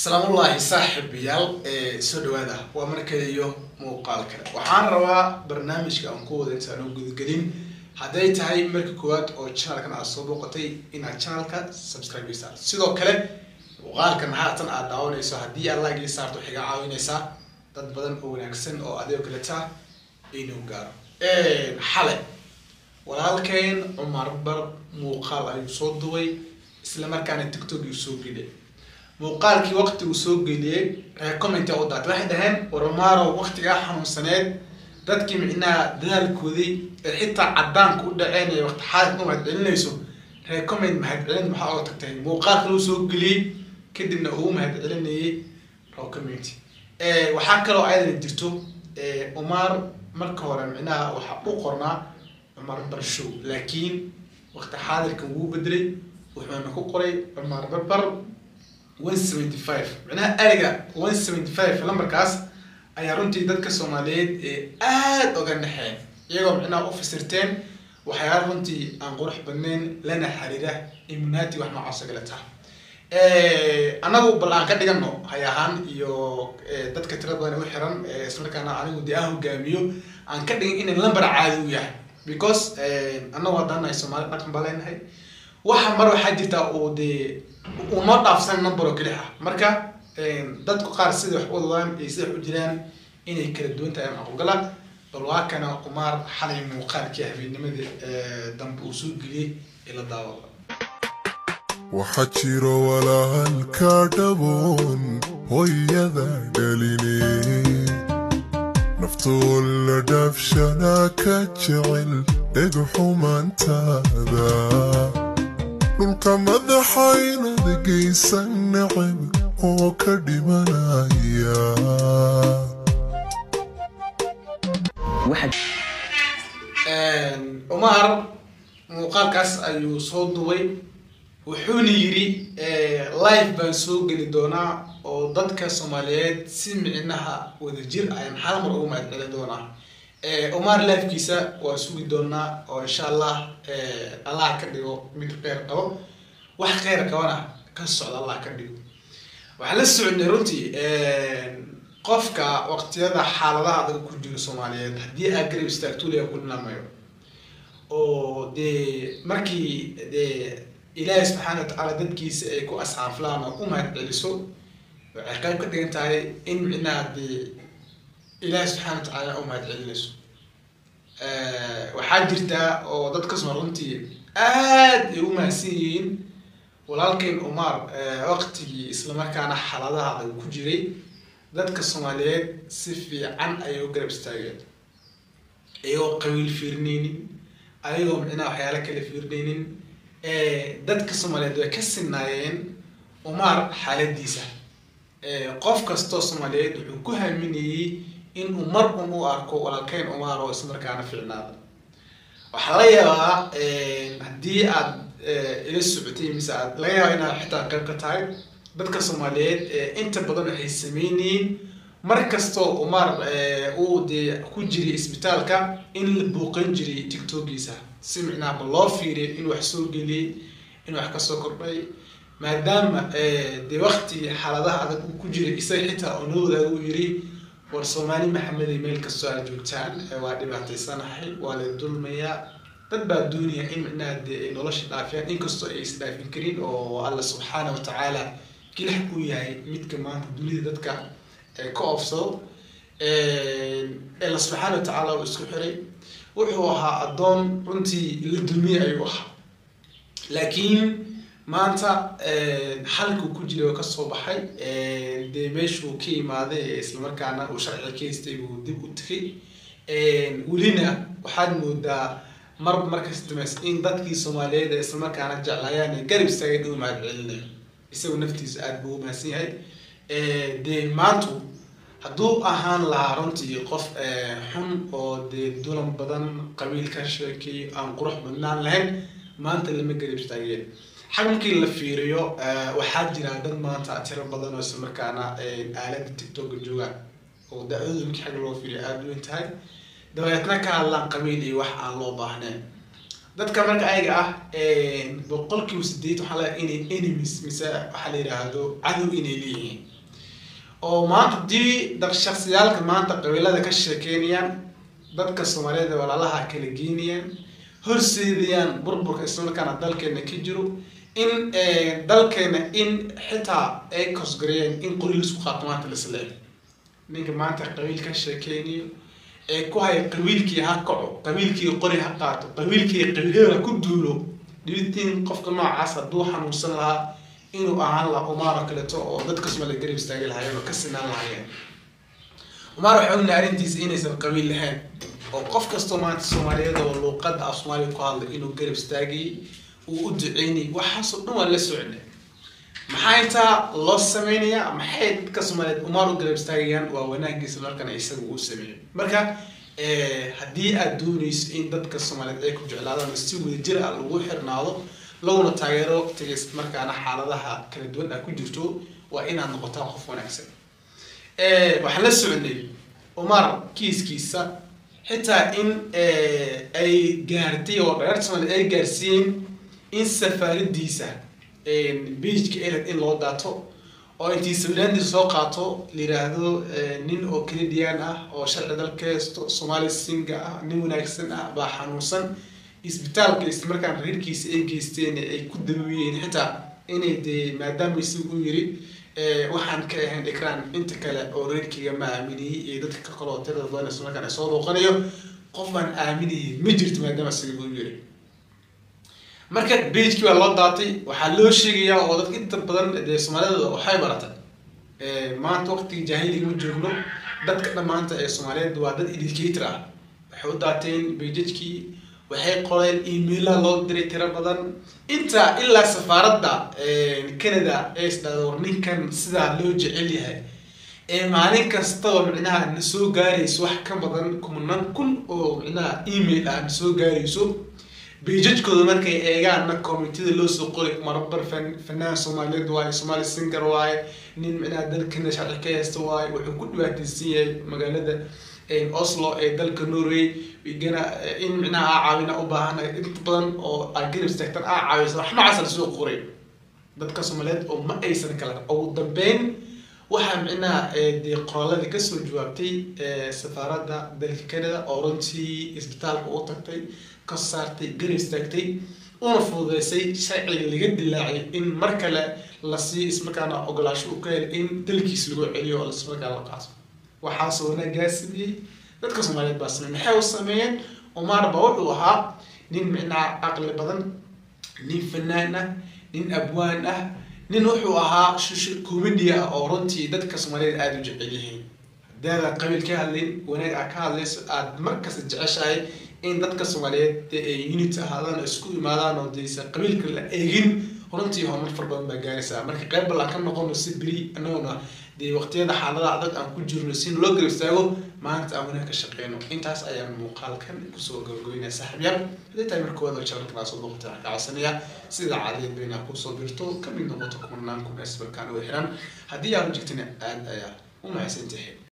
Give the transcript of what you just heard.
salaamullaahi saaxiibayaal ee soo dhawaada waa markaliyo muuqaal kale waxaan rabaa barnaamijka aan ku wada intaan u gudagelin hadday tahay marka koowaad oo channelkan aad soo booqatay inaad channelka subscribe saarto sidoo kale muuqaalkan haatan aad daawanayso haddii aad like ii saarto waxay gaa caawinaysaa dad badan oo wanaagsan oo adigoo kaleta inuu gaaro xale walaalkeen cumar bar muuqaal ayuu soo duway isla markaana tiktok uu soo geliyay muuqaalkii waqti uu soo geliyey recommenta u daatay waxay dhaheen warmaaro waqtigaa xanuunsaneed dadkii micnaha dadaalkoodii ee xitaa cadaanka u dhaceen ee waqti xaalka u mahadcelinayso recommend mahadcelin maxaa oga tagtay muuqaalka loo soo geliyey kadibna uu mahadcelinayay recommend waxaa kaloo ayadana jirto umar marka hore micnaha waxaa u qornaa cumar barshow laakiin waqti xaadirkan wuu bedelay wuxuuna ku qoray cumar barbar one seventy five micnaha ariga one seventy five lambarkaas ayaa runtii dadka soomaaliyeed ee aada oga naxeen iyagoo micnaha u fasirteen waxyaala runtii aan qurux badnayn lana xiriira immunati wax noocaas oo kale taha annagu bal aan ka dhigano hay ahaan iyo dadka tira badan u xiran islamarkaana anigu dee aan hogaamiyo aan ka dhigin inay lambar caadi u yahay because annagu haddaan nahay soomaali dhaqan baa leenahay waxa mar waxaa jirtaa uu dee uu noo dhaafsan number oo keli ah marka dadku qaar sida wax wadadaan iyo sida wax u jiraan inay kala duwan tahay macqulgala bal waa kana umaar xalay muuqaalkii habeennimadii dambe uu soo geliyey ila daawada waxaa jiro walaalka dhaboon hooyada dhaline naftoo la dhaafshanaa ka jecel dhegxumaantaada dhulka madaxaynad geysan nacab oo ka dhimanaya umar muuqaalkaas ayuu soo duway wuxuuna yidhi live baan soo geli doonaa oo dadka soomaaliyeed si micnaha wadajir ayaan hal mar ugu mahadcelin doonaa umar lifekiisa waan sugi doonaa oo insha allah allah ka dhigo mid kheyr qabo wax kheyr qabana ka socda allah ka dhigo waxaan la soconay runtii qofka waqtiyada xaaladaha adag ku jiro soomaaliyeed haddii aa garab istaagtuulaya ku dhinaamayo oo dee markii dee ilaahi subxaana watacaala dadkiisa ay ku asxaaflaan oo u mahad celiso waxay qayb ka dhigan tahay in micnaha dee ilaahi subxaana watacaala u mahad celinayso waxaa jirta oo dadka soo runtii aad ay u mahadsan yihiin walaalkeyn umar waqtigii islamarkaana xaaladaha adag ku jiray dadka soomaaliyeed si fiican ayay u garab istaageen ayagoo qabiil fiirinaynin ayagoo micnaha waxyaala kale fiirinaynin dadka soomaaliyeed way ka sinaayeen umar xaaladiisa qof kastoo soomaaliyeed wuxuu ku haaminayey inuu mar un u arko walaalkeyn umar oo islamarkaana fiicnaada waxaa laga yaabaa haddii aad ila socotay mise aad laga yaaba inaad xitaa qayb ka tahay dadka soomaaliyeed inta badan waxay sameynayeen mar kastoo umar uu dee ku jiray isbitaalka in la buuqan jiray tiktokiisa si micnaha ma loo fiiriya in wax soo geliyey in wax kasoo kordhay maadaama dee waktigii xaaladaha adag uu ku jiray isaga xitaa oo noo wadaaga uu yiri war soomaali maxamedey meel kastoo aad joogtaan waa dhibaataysanahay waa la dulmayaa dad baa doonaya in micnaha dee ay nolosha dhaafiyaan inkastoo ay isdhaafin karin oo alla subxaana watacaala kilax uu yahay midka maanta dunida dadka ka oofsado alla subxaana watacaala uu isku xiray wuxuu ahaa addoon runtii la dulmiyay ayuu ahaa laakiin maanta xalkuu ku jiray oo kasoo baxay dee meeshuu ka imaaday islamarkaana uu sharciga ka haystay buu dib u tegay welina waxaad moodaa marba markas dameys in dadkii soomaaliyeed ee islamarkaana jeclaayaan ee garab istaageen uu mahad celinayo isagu naftiisa aada buu umahadsan yahay dee maantu hadduu ahaan lahaa runtii qof xun oo dee dulan badan qabiil ka sheekay aan qurux badnaan lahayn maanta lama garab istaageen xag markii la fiiriyo waxaa jira dad maanta tiro badan oo islamarkaana aalada tiktoka joogaan oo da-dooda markii xag loo fiiriyo aada weyn tahay dabeetna ka hadlaan qabiil iyo wax aan loo baahnayn dadka marka ayaga ah boqolkiiba sideed waxaa laga inay enemies mise waxaa la yidhaahdo cadow inay leeyihiin oo maanta hadii dad shaksiyaalka maanta qabiilada ka sheekeynayaan dadka soomaaliyeed ee walaalaha kala geynayaan horseedayaan burburka islamarkaana dalkeena ka jiro in dalkeena in xitaa ay kosgareeyeen in qori laisku qaato maanta laisleeg ninka maanta qabiil ka sheekeynayo ee ku haya qabiilkii ha kaco qabiilkii qori ha qaato qabiilkii qabiilada ha ku duulo dhibitiin qofka noocaas hadduu xanuunsan lahaa inuu ahaan lahaa umaar oo kaleeto oo dadka soomaaliya garab istaagi lahaayeen oo ka sinaan lahaayeen umaar waxay ognahay arrintiisa inaysan qabiil lahayn oo qof kastoo maanta soomaaliyeed oo luuqada af soomaaliya ku hadlay inuu garab istaagayay uu u duceynayay waxaasoo dhan waa la socnay maxaa intaa loo sameynayaa maxay dadka soomaaliyeed umaar u garab istaagayaan waa wanaagiisa markana isaga uu sameeyo marka haddii aad dooneyso in dadka soomaaliyeed ay ku jeclaadaan si wadajir ah lagu xirnaado laguna taageero waqtiga markaana xaaladaha kala duwan ah ku jirto waa inaad noqotaa qof wanaagsan waxaan la soconay umar kiiskiisa xitaa in ay gaartay oo dhereer soomaaliyeed ay gaarsiiyeen in safaaradiisa beijka eled in loo daato oo intii sawiraandiisa soo qaato la yiraahdo nin oo canadian ah oo sharci dalka haysto soomaali singa ah nin wanaagsan ah baa xanuunsan isbitaalka islamarkaan reerkiisa ay geysteen ay ku dabawiyeen xitaa inay dee maadaama isagu u yiri waxaan ka ahayn ikraan inta kale oo reerkeyga ma aaminayay iyo dadka ka kaloo tirada badan islamarkaan soo booqanayo qof baan aaminayay ma jirto maadaama isaga u yiri marka beijkii baa loo daatay waxaa loo sheegayaa oo dadka inta badan dee soomaalida waxay baratay maanta waqtiga jaahiliga ma joogno dadka dhammaanta ee soomaaliyeed waa dad educator ah waxay u daateen beijajkii waxay qoreen emaila loo diray tiro badan inta ilaa safaaradda canada ee isdhahda war ninkan sidaa loo jecel yahay ee maalin kastaba micnaha na soo gaarayso wax ka badan kumanaan kun oo micnaha email ah na soo gaarayso beijajkooda markay eegaanna commitida loo soo qori marabar fanaan soomaaliyeed waaye soomaali singer waaye nin micnaha dalkana sharci ka haysta waaye wuxuu ku dhibaataysan yahay magaalada oslo ee dalka norway gana in micnaha aa caawina u baahana inta badan oo aa garab istaagtan aa caawisa wax noocaas la soo qoray dadka soomaaliyeed oo ma aysan kala ugu dambeyn waxaa micnaha dee qoraaladii kasoo jawaabtay safaaradda dalka canada oo runtii isbitaalka u tagtay ka saartay garab istaagtay una fududeysay sharciga laga dilaacay in mar kale la sii ismarkaana ogolaasho u ka hel in dalkiis lagu celiyo oo ismarkaa la qaato waxaasoo wanaagaa sameeyey dadka soomaaliyeed baa sameeyey maxay u sameeyeen umar ba wuxuu ahaa nin micnaha caqli badan nin fanaan ah nin abwaan ah nin wuxuu ahaa shush comedy ah oo runtii dadka soomaaliyeed aada u jecel yihiin hadaada qabiil ka hadlayn wanaag aa ka hadlayso aada markasta jeceshahay in dadka soomaaliyeed ay unity ahaadaan oo isku imaadaan oo deysa qabiilka la eegin runtii horumar far badan baa gaaraysaa marka qayb bal aan ka noqono si beri anaguna dee waqtiyada xaalada adag aan ku jirno si loo garab istaago maanta aan wanaag ka shaqeyno intaas ayaan muuqaalkan kusoo gabagabeynaya saaxiibyaal haday tahay marka waad channelkan aa soo booqatay waxaan ka codsanaya sida caadiyeed bayna kusoo birto kamid noqoto kumanaan kun isbarkaan uga xiran haddii aanu jirtina aad ayaa u mahadsantahay